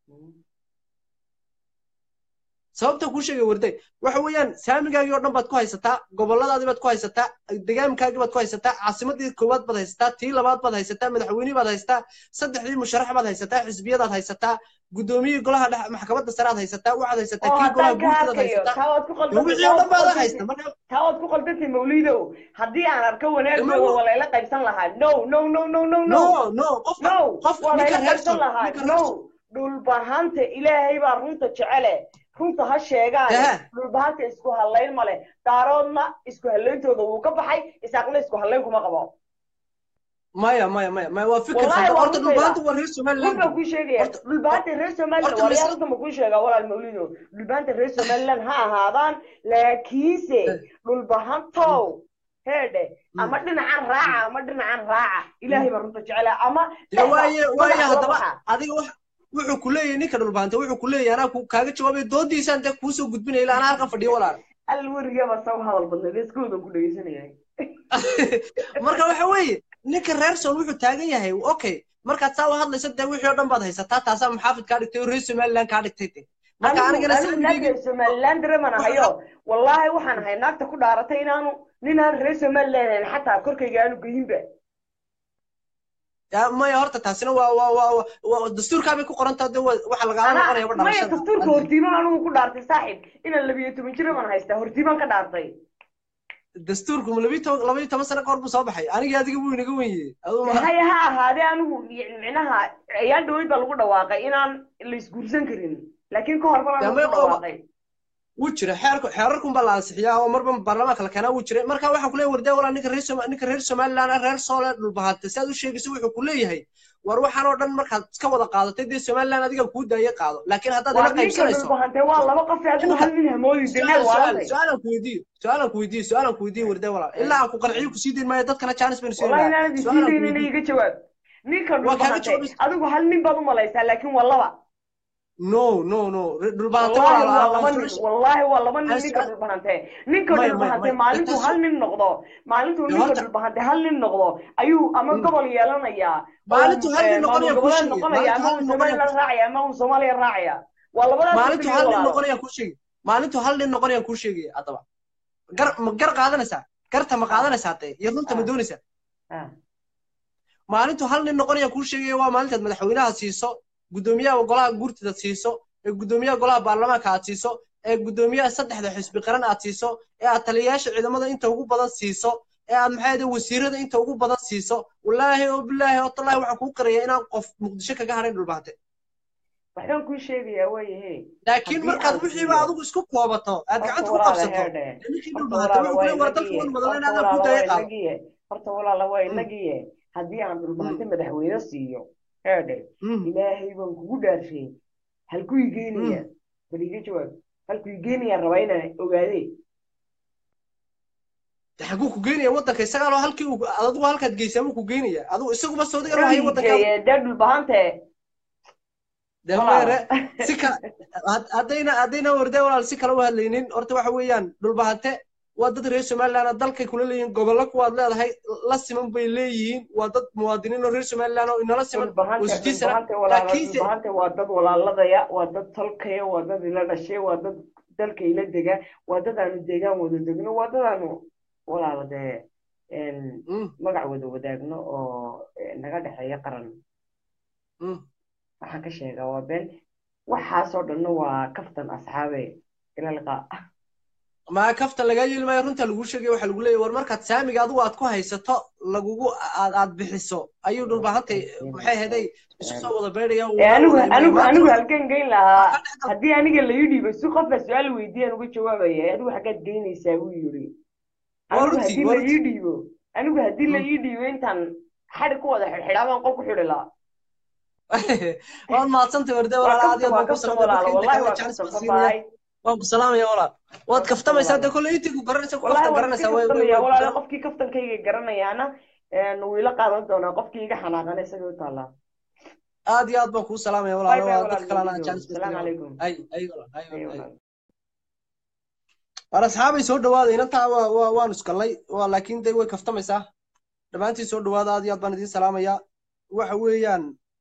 sababtan kuu sheegaya warday waxa weeyaan saamigaagii oo dhan baad ku haysataa goboladaadii baad ku haysataa degaamkaagii baad ku haysataa caasimadii koowaad baad haysataa tii labaad baad haysataa madaxweynihii baad haysataa saddexdii musharax baad haysataa xisbiyadaad haysataa guddoomiyihii golaha dhexe maxkamadda sare aad haysataa waxaad haysataa oo kii golaha haddaan ka guurtadaad arkayo haysataa taa waad ku dee qaldantay wixii taa oo waad dhan ku baad qaldantay haysta marka taa waad ku qaldantay mawlidow haddii aan arko dama wanaagooda waa layla qaybsan lahaa no no no no no no no no qofka no qofka waa ninka layla reer qaybsan sol lahaa ninka no reer sol dhulbahanta ilaahay baa runta jecele runta ha sheegaane dehe dhulbahanta isku hallayn male daaroodna isku hallayntooda wuu ka baxay isaaqna isku hallayn kuma qabo maya maya maya maya waa fikir wallahi khaldan waa horta runtayda dhulbaanta waa reer run somaliland baan kuu sheegaya horta dhulbahanta reer somaliland horta waa mise layaa runta ma kuu sheegaa walaal mawlido dhulbahanta reer somaliland ha ahaadaan laakiinse dhulbahantow heedhe ama dhinacan raaca ama dhinacan raaca ilaahay baa runta jecela ama dee dhexda waaye waaye madaxa la haddaba baxa adiga wax wuxuu ku leeyahay ninka dhulbaanta wuxuu ku leeyahay anaa ku- kaaga jawaabay doodiisaan dee kuusoo gudbinaya ilaa anaa halkan fadhiyo walaal al werigaba saw hadal badnay iskoodan ku dhegeysanayay marka waxa weeye ninka reer sool wuxuu taagan yahay okay markaad saa u hadlayso dee wixii oo dhan baad haysataa taasaa maxaafid kaa dhigtay oo reer somaliland kaa dhigtay de marka anigu anigana anigu naagta saamigeyga somaliland dareeman ahayo wallaahi waxaan ahay naagta ku dhaaratay inaanu ninaan reer somaliland ahayn xataa korkayga aanu geyinba Ya, maya horta taasina waa waa waa waa- waa dastuurkaa bay ku qorantaa de waa- waxa lagaala anaa noqonaya maya dhalashada dastuurka hortiiban anigu ku dhaartay saaxiib inaan labiyo toban jir baan haystaa hortiiban ka dhaartay dastuurku ma labiyo toban labayo toban sano kahor buu soo baxay anigii adiga wuu inaga wen yahay aduu ma haya ha ahaadee anigu micnaha ayaan dhaweyd baa lagu dhawaaqay inaan la isguursan karin laakiin ka hor baan Ya, lagu may qaba- dhawaaqay wuu jira xeerku xeerarkun baa la ansixiyaa oo marba baarlamaanka la keenaa wuu jiray marka waxaan kuleeyahay wardaa walaa ninka reer Soma- ninka reer somaliland ah, reer soole dhulbahante si aad u sheegayso wuxuu ku leeyahay war waxaan oo dhan markaad iska wada qaadatay dee somaliland adiga kuu daaya qaado laakiin haddaad waa ila ninka qaybsanayso dhulbahantee waa laba qof ee adigu Ninka- hal nin hamoodi su-aal danaad su-aal waarantay su-aalan ku weydiiyo su-aalan ku weydiiyo su-aalan ku weydiiyo wardaa walaa ilaa aan ku qanciyo kusii dayn maayo dadkana jaanis baynu siin wallahi lahaa inaanad su-aalan ku isiidaynina weydiiyo iga jawaab ninka waa kaaga dhulbahante jawaabaysa adigu hal nin baad u malaysaa laakiin waa laba no no no dhulbahante wallahi walaal waa aan laba nin su-aasha wallahi waa laba nin aan ninka su-aal dhulbahante ninka maya maya dhulbahante maya maalintuu taas hal nin noqdo maalintuu dee ninka horta dhulbahante hal nin noqdo ayuu ama mm, gobol yeelanayaa oo maalintuu hal nin eh, maamul noqonaya kuu goboleed sheegaya noqonaya maalintuu ama hal uu nin noqonaya somaliland raacaya ama uu soomaaliya raacaya waa labadaas maalintuu keliya hal nin walaalo noqonaya kuu sheegaya maalintuu hal nin noqonaya kuu sheegaya haddaba gar ma gar qaadanaysaa garta ma ah qaadanaysaa dee iyo runta ma ah doonaysaa ah maalintuu hal nin noqonaya kuu sheegaya waa maalintaad madaxweynaha siiso guddoomiyaha golaha guurtida siiso ee guddoomiyaha golaha baarlamaanka aad siiso ee guddoomiyaha saddexda xisbi qaran aad siiso ee aad taliyayaasha ciidamada inta ugu badan siiso ee aad maxay ahayd wasiirada inta ugu badan siiso wallaahi oo bilaahi oo tallaahi waxaan kuu qirayaa inaan qof muqdisho kaga hadhayn dhulbaante waxbaan kuu sheegayaa waayahe laakiin haddii markaad aan wixiiba siiyo adigu isku koobato aad horta gacanta ku walaala qabsato heedhe dee ninkii horta dhulbaante walaala wuxuu waa ku leeyahay war dalka inagiye wan horta madalena adaan kuu walaala waa daaya qaado inagiye horta walaala waa Mm, inagiye haddii aan mm, dhulbahante madaxweyne siiyo heedhe mm, ilaahay baan kugu dhaarshay halkuu mm. igeenaya bal iga jawaab halkuu igeenayaan rabaa inaan ogaadee de xaguu ku geynaya waddanka isagaa loo halkii uu adigu halkaad geysaa buu ku geynaya adigu isaguba soodiga loo haya waddanka dee dhulbahante demeere si kale had- haddayna haddayna warde walaal si kale u hadlaynin horta waxa weeyaan dhulbahante waa dad reer somaliland oo dalkay kula leeyihiin gobollo kuwaad leedahay la siman bay leeyihiin waa dad muwaadiniin oo reer somaliland oo inala siman oo dhulbahante sidiisana dhulbahante walaala laakiinse dhulbahante waa dad walaaladaya waa dad tolkaya waa dad ila dhashay waa dad dalka ila dega waa dad aanu deegaan wada degno waa dad aanu walaala dee een, Mm, magac wada wadaagno oo eh, naga dhexeeya qaran mm. waxaan ka sheegaa waa been waxaasoo dhanna waa kaftan asxaabe ila liqaa ma kaftan lagaa yeeli maayo runta lagu sheegay waxaa lagu leeyahy war markaad saamiga adigu aad ku haysato lagugu aad aad bixiso ayuu dhulbahantay maxay ahaday isu soo wada beedhaya Eh, anigu anigu maanta anigu wuxuu- halkan geyn lahaa ka dhex haddii aniga la ii dhiibo si qofka su-aal weydiiyaan uga jawaabaya adigu xaggaad geynaysaa buu yidhi Waa anigu runtii, haddii waa la ii dhiibo anigu haddii la Mm. ii dhiibo intaan xadhi ku wada xidhxidhaa baan qol ku xidhi lahaa waad mahadsantay warde waa walaal aad iyo kaftan aad waa baan ku kaftan salaamay dadka walaalo inta wallahi kale waa jecel kaftan waan ku salaamaya walaal waad kaftamaysaa dee kolle intii ku garanaysa ku wallahi kaftan waan iska garanaysaa way way kaftamaya way ku walaalo garan qofkii kaftankayga garanayaana een, wuu ila qaadan doonaa qofkii iga xanaaqana isaga u taallaa aad iyo aad baan kuu salaamaya bye walaalo bye waa walaal dadka kalena aan nabadiyo jecel salaamu calaykum ay ay walaal ay Ay, walaal ay walaal. war asxaabay soo dhawaada inantaa waa waa waan iskallay waa laakiin day way kaftamaysaa dhammaantiin soo dhawaada aad iyo aad baan idiin salaamayaa waxa weeyaan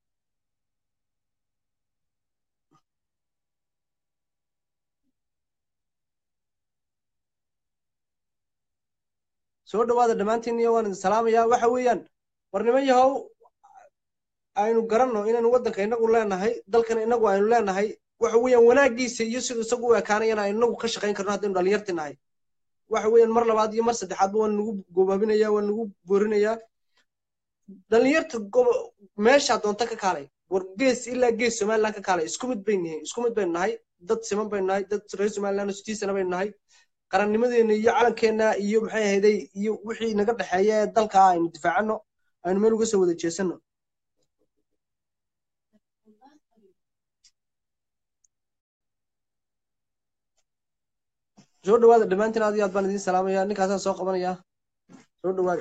soo dhawaada dhammaantiin iyo waan idin salaamayaa waxa weeyaan war niman yahow aynu garanno inaynu waddanka inagu leenahay dalkan inagu aynu leenahay waxa weeyaan wanaagiisa iyo siduu isagu u ekaanayana aynu inagu ka shaqayn karno haddaynu dhallinyarti nahay waxa weeyaan mar labaad iyo mar saddexaadba waan nagu gobaabinaya waan nagu boorinayaa dhallinyarta gobo- meeshaa doonta ka kaalay war gees ilaa gees somaliland ka kaalay isku mid baynu nahay isku mid baynu nahay dad siman baynu nahay dad reer somaliland oo sidiisana baynu nahay qarannimadeena iyo calankeena iyo maxay ahayday iyo wixii naga dhexeeya ee dalka aynu difaacano aynu meel uga soo wada jeesano soo dhawaada dhammaantiin aad iyo aad baan idiin salaamaya ninkaasaan soo qabanaya soo dhawaada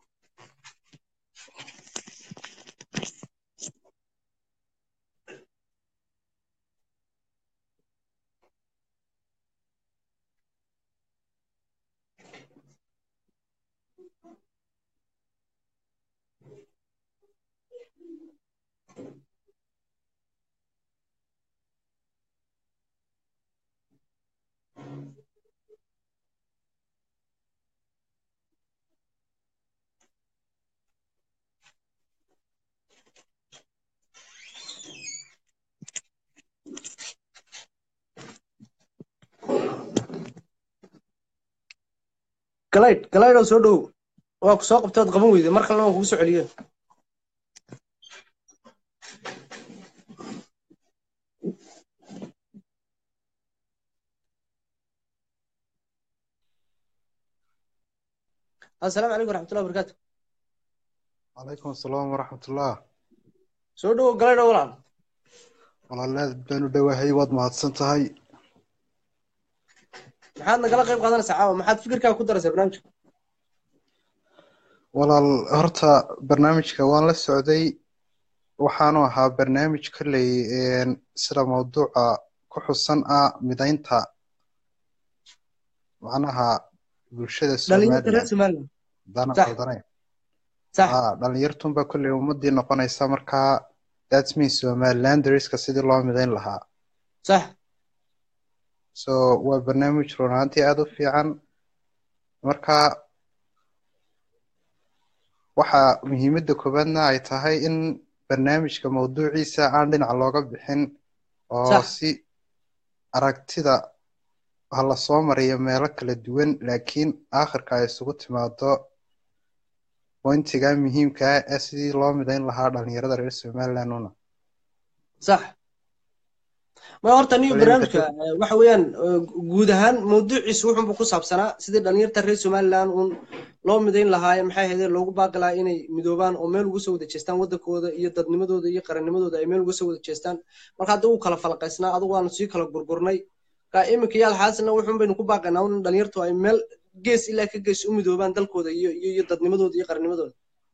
galaydh galaydh oo soo dhow waa ku soo qabtay ood qaban weyday mar kalena waan kugu soo celiye assalaamu calaykum waraxmatullahi wabarakaatu calaykum asalaam waraxmatullah soo dhowo galaydh oo walaal walaalaad baan u dhowahay waad mahadsan tahay maxaad nagala qayb qaadanaysaa caawa maxaad fikirkaaga ku daraysaa barnaamijka walaal horta barnaamijka waan la socday waxaanu ahaa barnaamij kolley een, sida mawduuca ku xusan ah midaynta macnaha bulshada dhalinyarta reer somaliland somaliland dana Sax. qaldanayn sax ah dhalinyartunba kolley ummadii noqonaysa markaa that means somalilanderiska sidii loo midayn lahaa sax so waa barnaamij run ahaantii aada u fiican marka waxa muhiimadda koowaadna ay tahay in barnaamijka mawduuciisa aan dhinac looga bixin oo Sax. si aragtida ha la soo mariyo meelo kala duwan laakiin aakhirka ay isugu timaado pointiga muhiimka ah ee sidii loo midayn lahaa dhalinyarada reer somaliland una sax ma horta niyo Walahi barnaamijka eh, waxa weeyaan eh, guud ahaan mawduuciisu wuxuunbu ku saabsanaa sidii dhalinyarta reer somaliland uun loo midayn lahaaye maxay ahaydee loogu baaqi lahaa inay midoobaan oo meel uga soo wada jeestaan waddankooda iyo dadnimadooda iyo qarannimadooda ay meel uga soo wada jeestaan marka hadda uu kala falaqaysnaa adigu waanu sii kala gurgurnay ka iminka yaal xaasilna wuxuun baynu ku baaqaynaa un dhalinyartu ay meel gees ilaa ka gees u midoobaan dalkooda iyo iyo iyo dadnimadooda iyo qarnimadooda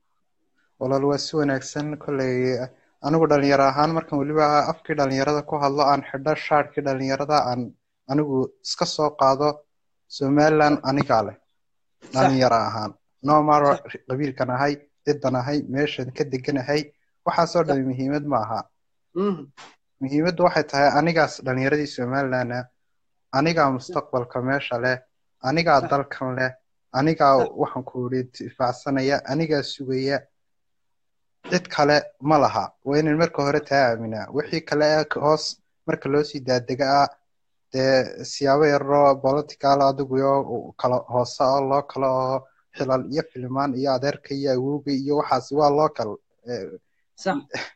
walaal waa si wanaagsan kolley anigu dhalinyaro ahaan markan weliba afkii dhalinyarada ku hadlo aan xidho shaadhkii dhalinyarada aan anigu iska soo qaado somaliland anigaa leh dhalinyaro ahaan nomar qabiilkan ahay cidan ahay meeshan ka deganahay waxaasoo dhan muhiimad ma aha Mhm. muhiimaddu waxay tahay anigaas dhalinyaradii somalilandna anigaa mustaqbalka meesha leh anigaa Sax. dalkan leh anigaa Sax. waxaan ku idhi difaacsanaya anigaa sugaya cid kale ma laha waa inaan marka hore taa aaminaa wixii kale ee k- hoos marka loo sii daadega ah dee siyaabo yaroo political adigu iyo kala hoose oo loo kala oo xilal iyo filimaan iyo adeerka iyo awowga iyo waxaasi waa loo kal eh, sax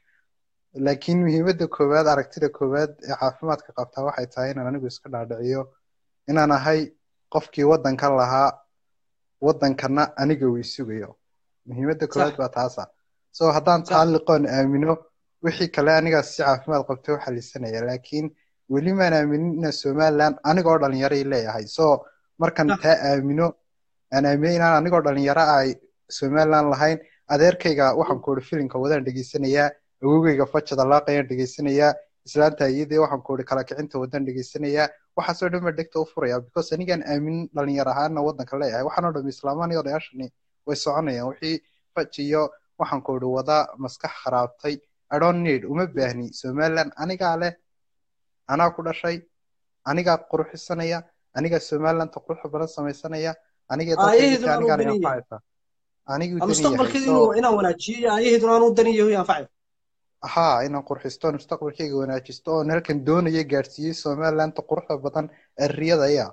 laakiin muhiimadda koowaad aragtida koowaad ee caafimaadka qabtaa waxay tahay inaan anigu iska dhaadhiciyo inaan ahay qofkii waddanka lahaa waddankana aniga uu sugayo muhiimadda koowaad Sax. baa taasa so haddaan Sax. taa liqoon aamino wixii kale anigaas si caafimaad qabta u xalisanaya laakiin weli maan aaminin ina somaliland anigoo dhalinyaray leeyahay so markan Sax. taa aamino aan aamino inaan anigoo dhalinyaro ay somaliland lahayn adeerkayga waxaan ku ihi filimka wadaan dhegeysanayaa awowgayga fajada laaqayaan dhegeysanayaa islaanta iyadii waxaan ku ihi kala kicinta wadaan dhegeysanayaa waxaasoo dhan baa dhegta u furaya because anigaan aamin dhalinyar ahaana waddanka leeyahay waxaan oo dham islaamaan iyo odayaashani way soconayaan wixii faj iyo waxaan ku ihi wada maskax kharaabtay I don't need uma baahni somaliland anigaa leh anaa ku dhashay anigaa qurxisanaya anigaa somalilanta quruxda badan samaysanaya anigaa Aayaheedu dalka aan u anigaan daniyahay. anfacaysa aniguu Ama dani yahay mustaqbalkeeda so inuu inaan wanaajiyo iyo aayaheeduna aanu dan iyo anfacayo haa inaan qurxisto mustaqbalkayga wanaajisto oon halkan doonaya gaadhsiiyey somalilanta quruxda badan ee riyadaya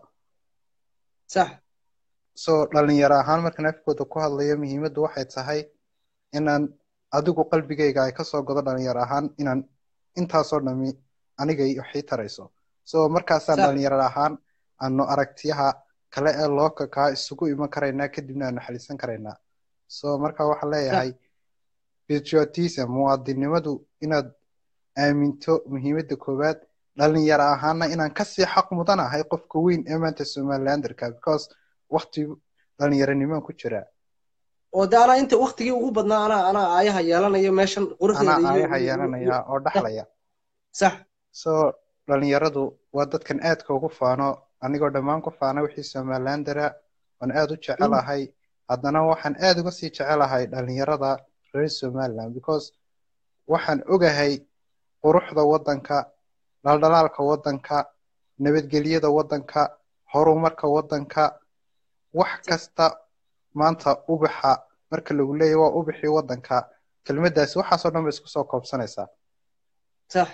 sax so dhalinyaro ahaan markaan afkooda ku hadlayo muhiimaddu waxay tahay inaan adigu qalbigayga ay kasoo godo dhalinyaro ahaan inaan intaasoo dhami aniga waxii tarayso so markaasaan Sax. dhalinyaro ahaan aanu aragtiyaha kale ee looka kaa isugu iman karaynaa kadibna aanu xalisan karaynaa so marka waxaan leeyahay patriotism muwaadinimadu inaad aaminto muhiimadda koowaad dhalinyaro ahaana inaan kasii xaq mudanahay qofka weyn ee maanta somalilanderka because wakti dhalinyaronimoan ku jiraa oo de anaa inta waktigii ugu badnaa anaa anaa aayaha yeelanaya meeshan anaa quruxdeeda iyo aayaha iyo- yeelanaya oo dhaxlaya sax so dhalinyaradu waa dadkan aadka ugu faano anigoo dhammaan ku faana wixii somalilandera waan aad u jecelahay haddana waxaan aad uga sii jecelahay dhalinyarada reer somaliland because waxaan ogahay quruxda waddanka dhaldhalaalka waddanka nabadgelyada waddanka horumarka waddanka wax kasta maanta ubaxa marka lagu leeyahy waa ubixii waddanka kelmaddaasi waxaasoo dhan ba isku soo koobsanaysaa sax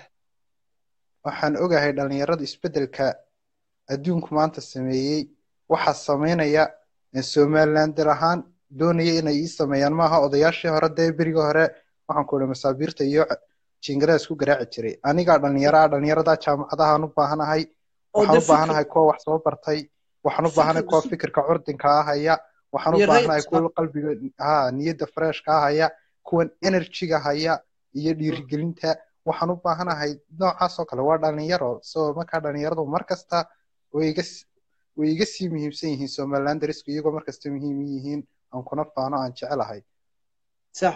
waxaan ogahay dhalinyarada isbeddelka adduunku maanta sameeyey waxaa samaynaya somalilander ahaan doonaya inay ii sameeyaan maaha odayaashii hore dee berigii hore waxaan ku ihi masaabiirta iyo jiingadaha isku garaaci jiray anigaa dhalinyaro ah dhalinyarada jaamacadahaan u baahanahay oo waxaan de u baahanahay kuwa wax soo bartay waxaan u baahanahay kuwa fikir fikirka curdinka ah haya waxaan u iyo baahanahay rayt kuwa qalbiga ha niyadda freshka ah haya kuwan energyga haya iyo dhiirigelinta waxaan u baahanahay noocaas oo kale waa dhalinyaro so markaa dhalinyaradu mar kasta way iga s- way iga sii muhiimsan yihiin somalilanderisku iyagoo mar kasta muhiim u yihiin aan kuna faano aan jecelahay sax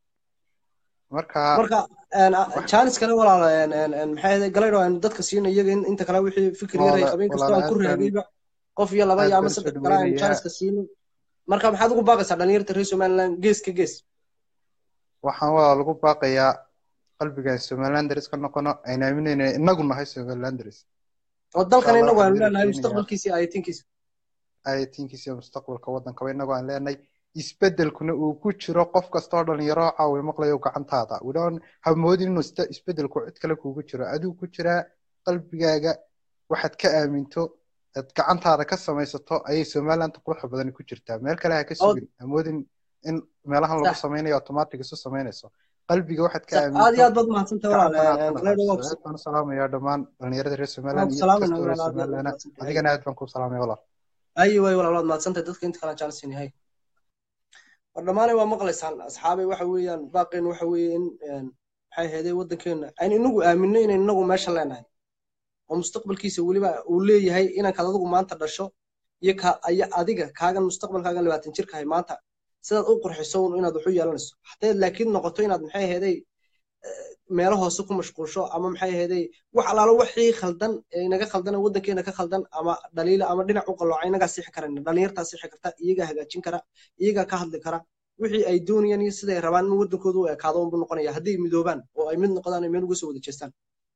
marka marka een, a- wax jaaniskana walaal een, een, een, maxay ahayd galaydo aynu dadka siino iyaga in inta kale wixii fikir yar ay walaala qabeen kastoo walaala aan ku aad baan raagayba qof iyo laba aad iyo ama baan usoo saddex kale aynu dhaweynayaa jaaniska siino marka maxaad ugu baaqaysaa dhalinyarta reer somaliland gees ka gees waxaan waa lagu baaqayaa qalbigaan somalilanderis ka noqono ayna aaminayna inagu nahay somalilanderis oo insha dalkan allah inagu waxaan aynu idin leenahay rajeynayaa mustaqbalkiisa iyo ayatinkiisa ayatinkiisa iyo mustaqbalka waddankaba inagoo aan leenahay isbeddelkuna uu ku jiro qof kasta oo dhalinyaro oo caawi maqlayo gacantaada we don't have moodin inuu ista- isbeddelku cid kale kuugu jiro adigu ku jiraa qalbigaaga waxaad ka aaminto aad gacantaada ka samaysato ayay somaliland quruxda badani ku jirtaa meel kale ha ka oo sugin amoodin in meelahan lagu sax samaynayo automatic isu samaynayso qalbiga waxaad ka sax aad iyo aaminto aad baad mahadsantahay walaal gacantana aad een, ka een, galaydo waa naqayso ku aad baan u salaamayaa dhammaan dhalinyarada reer waan somaliland ku iyo cid salaamayna kasta oo reer walaal aad iyo aad baad somaliland mahadsantahay adigana aad baan kuu salaamaya walaal ayi way walaal waad mahadsantahay dadka inta kale aan jaanis yahay war dhammaanay waa maqlaysaan asxaabay waxa weeyaan baaqeen waxa weeye in een, maxay ahaydee waddankeena aynu inagu aaminno inaynu inagu meesha leenahay oo mustaqbalkiisa weliba uu leeyahay inankaad adigu maanta dhasho iyo ka aya adiga kaagan mustaqbalkaagan labaatan jirkahay maanta sidaad u qurxiso un inaad wax u yeelanayso haddayd laakiin noqoto inaad maxay aheeday meelo hoose ku mashquulsho ama maxay aheeday wax alaalo wixii khaldan ee inaga khaldan ee waddankeena ka khaldan ama dhaliila ama dhinac u qalooca inagaa sixi karana dhalinyartaa sixi karta iyagaa hagaajin kara iyagaa ka hadli kara wixii ay doonayaan iyo siday rabaan in waddankooda u ekaado unbu noqonaya haddii ay midoobaan oo ay mid noqdaan ay meel uga soo wada jeestaan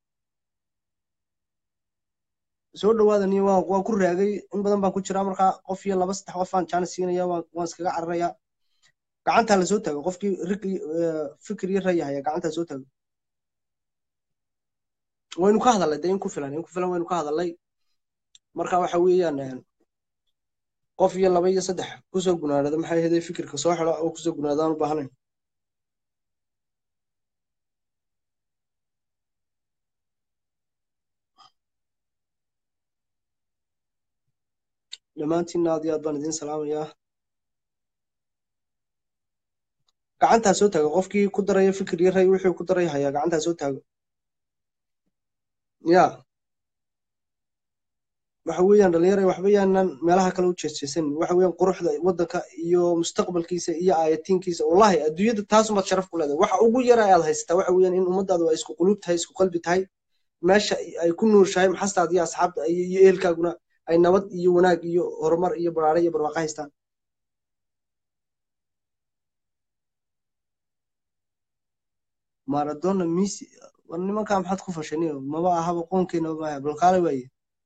soo dhawaada niyo waan waan ku raagay in badan baan ku jiraa markaa qof iyo laba saddex qof aan jaanis siinaya waan waan iskaga cararayaa gacantaa lasoo taago qofkii rig fikir iyo ray haya gacantaa soo taago waynu ka hadalnay dee in ku filan in ku filan waynu ka hadalnay marka waxa weeyaan qof iyo laba iyo saddex kusoo gunaanada maxay ahayd fikirka soo xidho oo kusoo gunaadaan u baahnayn dhammaantiinna aad iyo aad baan idiin salaamayaa gacantaa soo taago qofkii ku daraya fikir iyo ray wixii ku daraya hayaa gacantaa soo taago ya waxa weeyaan dhalinyaro waxba yaanan meelaha kale u jeesjeesan waxa weeyaan quruxda waddanka iyo mustaqbalkiisa iyo aayatiinkiisa wallahi adduunyada taasumaad sharaf ku leedahay waxa ugu yara aad haysataa waxa weeyaan in ummadaadu ay isku quluub tahay isku qalbi tahay meesha ay ku nuurshahay maxastaada iyo asxaabta iyo ehelkaaguna ay nabad iyo wanaag iyo horumar iyo baraare iyo barwaaqo haystaan maradona misi war nimankaa maxaad ku fashaniyo maba ahaba qoonkeena maaha balkaale waaye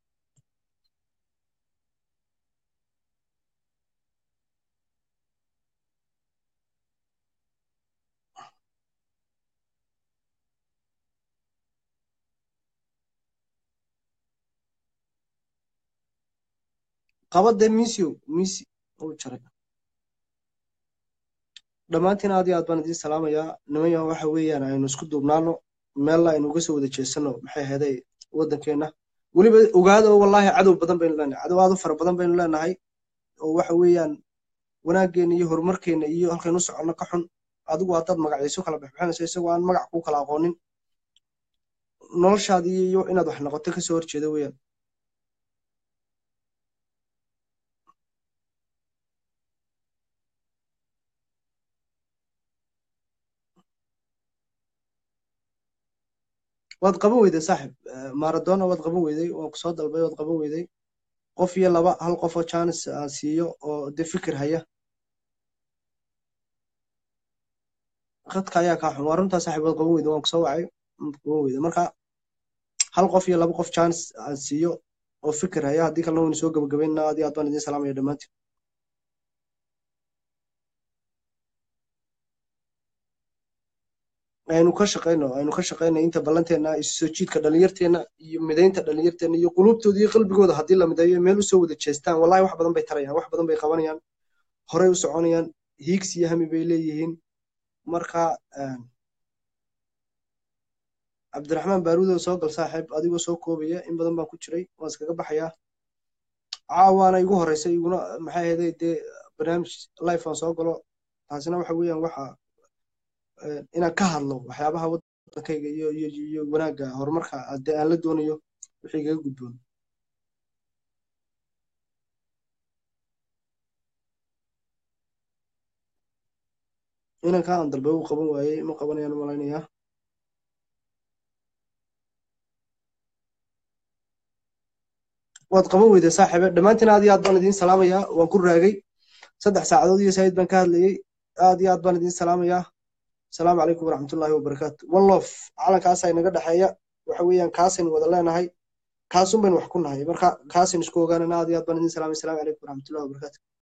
qabadee misio misi uu jaray dhammaantiin aad iyo aad baan idiin salaamayaa niman yaho waxa weeyaan aynu isku duubnaano meella aynu uga soo wada jeesano maxay ahaday waddankeenna weliba ogaada oo wallaahi cadow badan baynu leenahay cadow aad u fara badan baynu leenahay oo waxa weeyaan wanaaggeena iyo horumarkeena iyo halkaynu u soconno ka xun adigu haddaad magacyayso kala bixbixinayso isagoo aan magac kuu kala aqoonin noloshaadii iyo inaad wax noqoto kasoo horjeeda weeyaan waad qaban weyday saaxib maradona waad qaban weyday waan kusoo dalbay waad qaban weyday qof iyo laba hal qof oo janis aan siiyo oo de fikir haya khadka ayaa kaa xun waa runtaa saaxib waad qaban weyday waan kusoo wacay waad qaban weyday marka hal qof iyo laba qof janis aan siiyo oo fikir haya haddii kalena waynu soo gabagabaynaa aad iyo aad baan idiin salaamaya dhammaantiin aynu ka shaqayno aynu ka shaqayno inta ballanteena isu soo jiidka dhalinyarteena iyo midaynta dhalinyarteena iyo quluubtooda iyo qalbigooda haddii la mideeyo meel usoo wada jeestaan wallahi wax badan bay tarayaan wax badan bay qabanayaan horey u soconayaan hiigsi iyo hami bay leeyihiin marka cabdiraxmaan baaruudow soo gal saaxiib adigoo soo koobaya in badan baan ku jiray waan iskaga baxayaa caawaana igu horeysay iguna maxay ahaday dee barnaamij life aan soo galo taasina waxa weeyaan waxa inaan ka hadlo waxyaabaha waddankayga iyo iyo iyo wanaagga horumarka dee aan la doonayo wixii igaga gudboon inanka aan dalbe uu qaban waayey ma qabanayaan malaynayaa waad qaban weyday saaxiibe dhammaantiin aad iyo aad baan idiin salaamayaa waan ku raagay saddex saacadood iyo saayid baan ka hadlayey aad iyo aad baan idiin salaamayaa asalaamu calaykum waraxmatullaahi wabarakaatu one lof calankaasaa inaga dhexeeya waxa weeyaan kaasaynu wada leenahay kaasun baynu wax ku nahay marka kaasaynu isku ogaanana aad iyo aad baan idiin salaamay asalaamu calaykum waraxmatullahi wabarakaatu